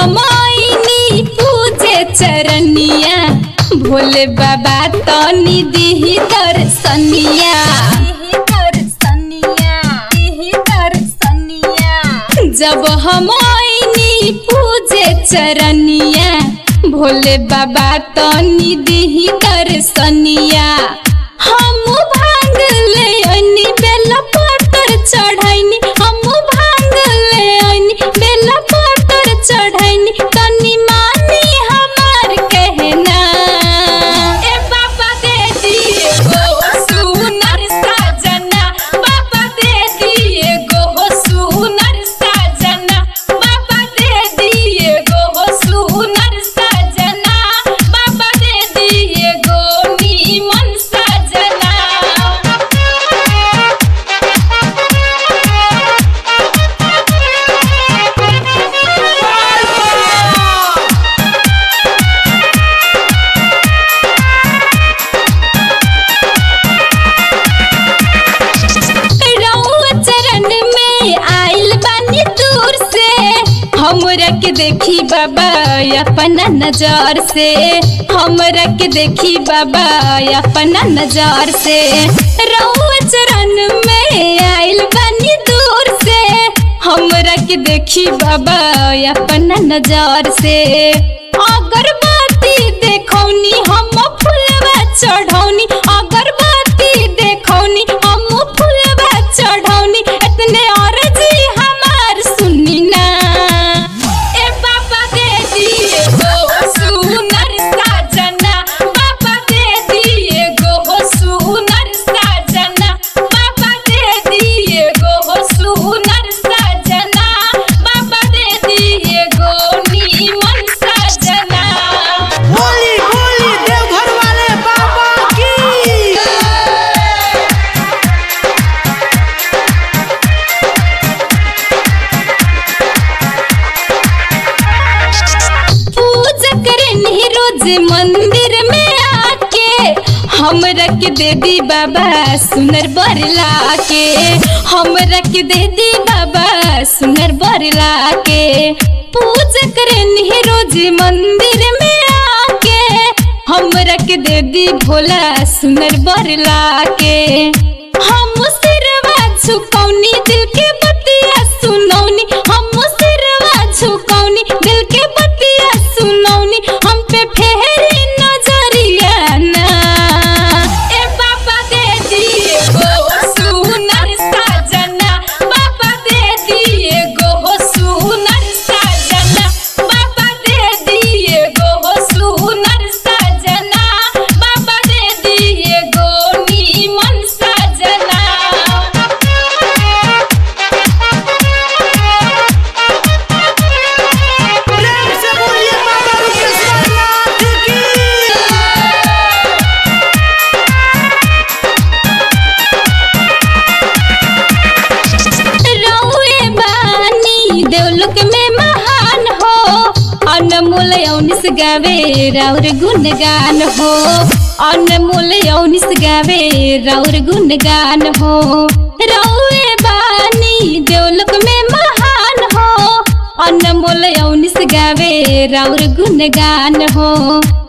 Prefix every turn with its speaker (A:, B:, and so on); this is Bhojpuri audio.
A: हम आईनी पूजे चरनिया भोले बाबा तनी दिही दर्शनिया जब हम आईनी पूजे चरनिया भोले बाबा तनी दिही दर्शनिया हम भांग ले अनी बेला पतर चढ़ैनी हम भांग ले अनी बेला पतर चढ़ैनी तनी मानी हमार कहना ए बाबा दे दिए गो सुनर साजना बाबा दे दिए गो सुनर साजना बाबा दे दिए गो सुनर साजना बाबा दे दिए गो नीमन साजना रउआ चरण में आइल बानी दूर से हमरा के देखी बाबा अपना नजर से हमरा के देखी बाबा अपना नजर से रउआ चरण में आइल बानी दूर से हमरा के देखी बाबा अपना नजर से अगरबत्ती देखौनी हम फुलवा चढ़ौनी अगरबत्ती देखौनी हम फुलवा चढ़ौनी इतने अर्जी हमार सुनी ना ए बाबा दे दिए गो सुनर साजना बाबा दे दिए गो सुनर साजना बाबा दे दिए गो सुनर साजना बाबा दे दिए गो नीमन साजना
B: होली होली देवघर वाले बाबा की
A: पूजा करनी रोज मंदिर में आके हम रख दे दी बाबा सुनर बरला के हम रख दे दी बाबा सुनर बरला के पूजा करनी रोज मंदिर में आके हम रख दे दी भोला सुनर बरला के हम सिरवा झुकौनी दिल के बतिया सुनौनी हम सिरवा झुकौनी दिल के बतिया सुनौनी हम पे फेरी नजरिया ना ए बाबा दे दिए गो सुनर साजना बाबा दे दिए गो सुनर साजना बाबा दे दिए गो सुनर साजना बाबा दे दिए गो नीमन साजना
B: प्रेम से बोलिए बाबा विश्वनाथ की
A: रउए बानी देवलोक में महान हो अनमोल यौनिस गावे राउर गुणगान हो अनमोल यौनिस गावे राउर गुणगान हो रउए बानी देवलोक में महान हो अनमोल यौनिस गावे राउर गुणगान हो